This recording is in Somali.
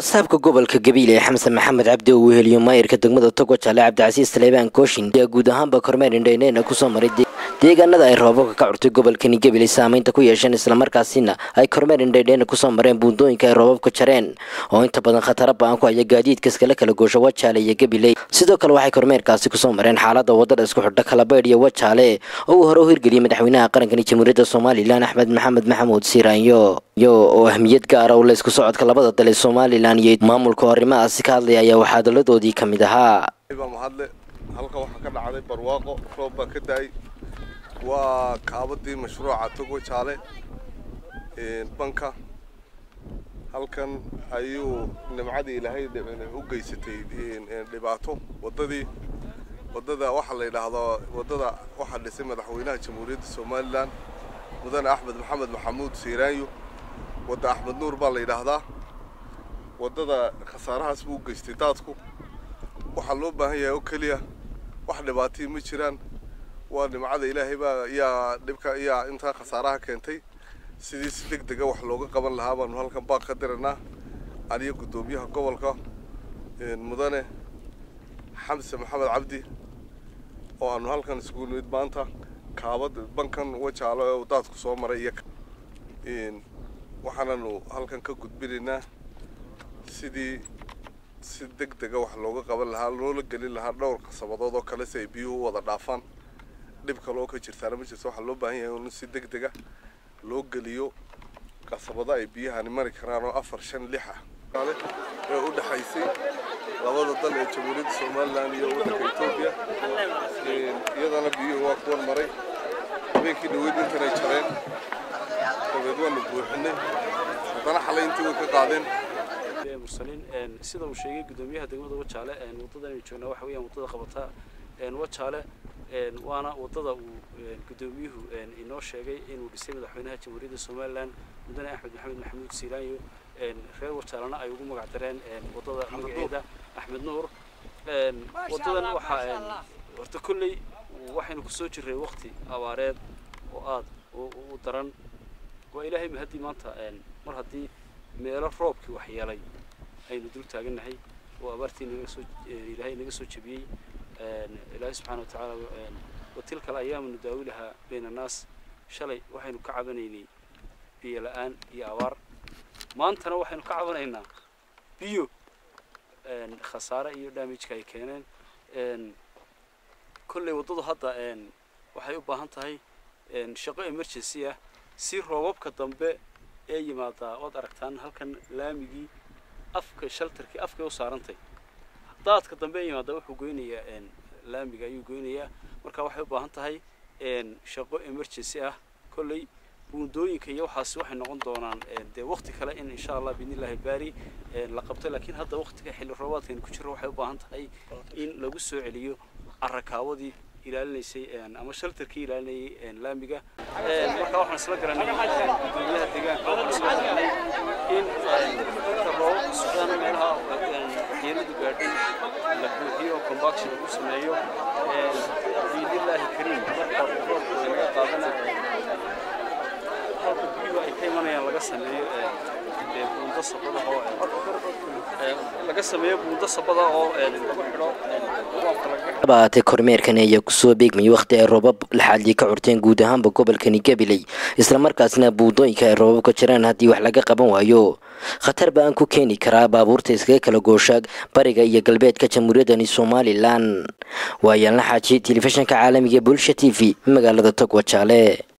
barasaabka gobolka gabiile xamsan maxamed cabdi oo uu heliyo maayirka degmada togo jaale cabdicasiis taleebaan kooshin ayaa guud ahaanba kormeer indhayneyna kusoo maray deegaanada ay roobabka ka curtay gobolkani gabiley saameynta ku yeesheen islamarkaasina ay kormeer indhaydheyna kusoo mareen buundooyinka ay roobabka jareen oo inta badan khatara ba-an ku haya gaadiidka iskala kala goosha wajaale iyo gabiley sidoo kale waxay kormeerkaasi kusoo mareen xaalada wadada isku xidha kalabaydh iyo wajaale oo uu hore u hirgeliyey madaxweynaha qarankani jamhuuriyadda somalilan axmed maxamed maxamuud siiraanyo yo oo ahmiyad gaara u la isku socodka labada dal ee somalilan iyo maamulka arrimahaasi ka hadlaya ayaa waxaa daladoodii ka mid ahaa mahadle halka waxaa ka dhacday barwaaqo roob baa ka da-ay waa kaabadii mashruuca togo jaale banka halkan ayuu nimcadii ilaahay u geysatay dhibaato wadadii wadada waxaa la yidhaahdaa wadada waxaa dhisay madaxweynaha jamhuuriyadda somalilan mudane axmed maxamed maxamuud siiraanyo wadda axmed nuur baa la yidhaahdaa wadada khasaarahaas buu u geystay daadku waxaa loo baahan yahay oo keliya wax dhibaatay ma jiraan waa nimcada ilaahay baa yaa dhibka yaa intaa khasaaraha keentay sidii si deg dega wax looga qaban lahaa baanu halkan baaq ka diranaa aniyo guddoomiyaha gobolka mudane xamse maxamed cabdi oo aanu halkan isugu nimid maanta kaabad bankan wajaalo ee daadku soo maray iyo waxaananu halkan ka gudbinaynaa sidii si deg dega wax looga qaban lahaa loola gelin lahaa dhowr qasabadood oo kale si ay biyuhu u wada dhaafaan dhib kale oo ka jirtaana ma jirto waxaa loo baahan yahay in si deg dega loo geliyo qasabado ay biyahani mari karaan oo afar shan lix ah ee u dhexaysay labada dal ee jamhuuriyadda somalilan iyo waddanka etoobiya iyadana biyuhu waa kuwan maray habeenkii dhaweyd intanay jareen dabeed waanu buuxinay haddana xalay intii way ka qaadeen mursaliin sida uu sheegay guddoomiyaha degmada wajaale wadada aynu joognaa waxa weeyaan wadada qabata wajaale waana wadada uu guddoomiyuhu inoo sheegay inuu dhisay madaxweynaha jamhuuriyadda somalilan mudane axmed maxamed maxamuud siiraanyo reer wajaalena ay ugu magac dareen wadada magaceeda axmed nuur wadadan waxaa horta kolley waxaynu kusoo jirray waqti abaareed oo aad u daran waa ilaahay mahaddii maanta mar haddii meelo roobkii waxyeelay aynu dul taagannahay oo abaartii naga soo ilaahay naga soo jebiyey ilaahay subxaana wa tacaala watilka alayaamu nudaawilahaa bayna annaas shalay waxaynu ka cabanaynay biyo la-aan iyo abaar maantana waxaynu ka cabanaynaa biyo khasaare iyo damageka ay keeneen kolley waddadu hadda waxay u baahan tahay shaqo emergency ah si roobabka dambe ee yimaadaa waad aragtaan halkan laamigii afka shaltarkii afkay u saarantay daadka dambe ee yimaadaa wuxuu goynayaa laamiga ayuu goynayaa marka waxay u baahan tahay shaqo emergency ah kolley buundooyinka iyo waxaasi waxay noqon doonaan dee waqti kale in insha allah biidnillahi baari la qabto laakiin hadda waqtiga xilli roobaadkan ku jiro waxay u baahan tahay in lagu soo celiyo carrakaawadii ilaalinaysay ama shaltarkii ilaalinayay laamiga marka waxaan isla garanay gudoomiyaha deegaanka waxaan isla garanay in marka roobabka socdaan meelaha waxyeeladu gaadhay la buuxiyo combaction lagu sameeyo biidnillaahi kariim marka roobka laga qaadana halka biyuhu ay ka imanayaan laga sameeyo buundo sabada oo laga sameeyo buundo sabada oo lagu xidho ahaatee kormeerkan ayaa kusoo beegmayay wakhti ay roobab laxaadii ka curteen guud ahaanba gobolkani gabiley islamarkaasna buundooyinka ay roobabka jiraan haddii wax laga qaban waayo khatar ba-an ku keeni karaa baabuurta iskaga kala goosha bariga iyo galbeedka jamhuuriyaddani somalilan waa yaalna xaaji telefishinka caalamiga bulsha t v magaalada togwajaale